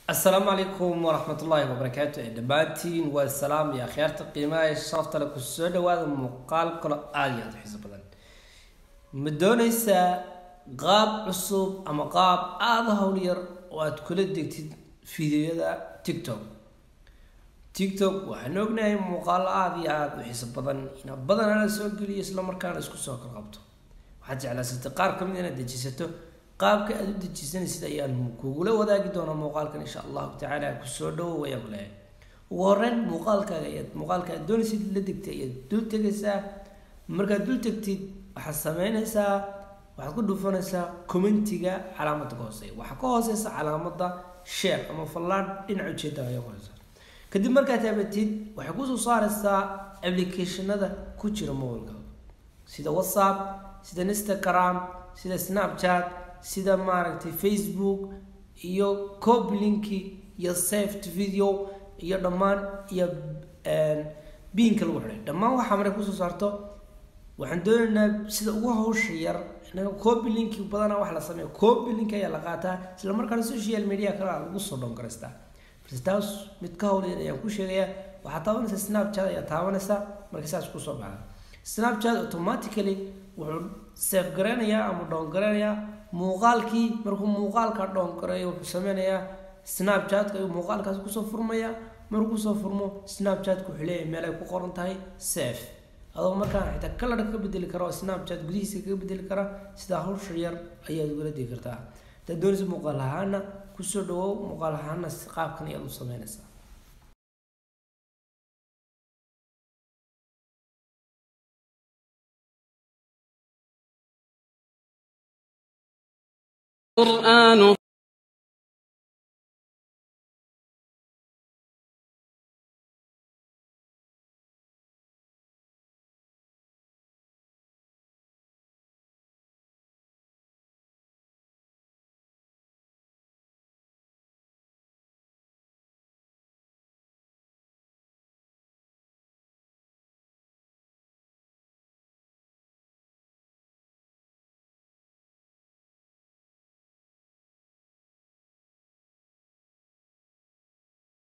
asalaamu calaykum waraxmatullaahi wabarakaatu ee dhammaantiin waa salaam iyo akhyaarta qiimaha ee sharafta le ku soo dhawaada muuqaal kalo aada iyo aada u xiiso badan ma doonaysaa qaab cusub ama qaab aada hawl yar oo aada kula degtid fideoyada tiktok tiktok waxaan ognahay muuqaalo aada iyo aada u xiiso badan ina badanaa la soo geliyo isla markaana isku soo kala qabto waxaad jeclaysatay qaar ka mid inaad dejisato qaabka aada u dejisanaysid ayaan kugula wadaagi doonaa muuqaalkan insha allahu tacaala kusoo dhawow ayaan ku leeyahay ugu horeyn muuqaalkaaga ayaad muuqaalka aad doonaysid la degtay ayaad dul tegaysaa markaad dul tegtid waxaad sameynaysaa waxaad ku dhufanaysaa commentiga calaamadda ka hooseeya waxaa ka hooseysa calaamada share ama fallaadh dhinaca ujeeda ayaa ku hooseysa kadib markaad taabatid waxay kusoo saaraysaa applicationada ku jira mobilkaaga sida whatsapp sida instagram sida snapchat sida maaragtay facebook iyo coplinki iyo saved video iyo dhammaan iyo biinka lagu xidhay dhammaan waxaa markay kusoo saarto waxaan doonaynaa sida ugu hawsha yar inaga coplinki badanaa wax la sameeya coplinki ayaa la qaataa isla markaana social media kale aa lagu soo dhongaraystaa balse taas mid ka howlyar ayaan ku sheegayaa waxaad taabanaysaa snapchat ayaa taabanaysaa marka saas kusoo baxda snapchat automatically wuxuu safe gareynayaa ama dhown gareynayaa muuqaalkii markuu muuqaalka dhown gareeyo wuxuu sameynayaa snapchatka ayuu muuqaalkaasi kusoo furmaya markuu kusoo furmo snapchatka wuxuu leeyahay meel ay ku qoran tahay safe adoo markaan xitaa kalarka ka bedeli kara oo snapchat gudihiisa kaga bedeli kara sidaa hawsha yar ayaad ugala degi kartaa hadaad doonaysa muuqaal ahaana kusoo dhawow muuqaal ahaana qaabkan ayaad u sameynaysaa القرآن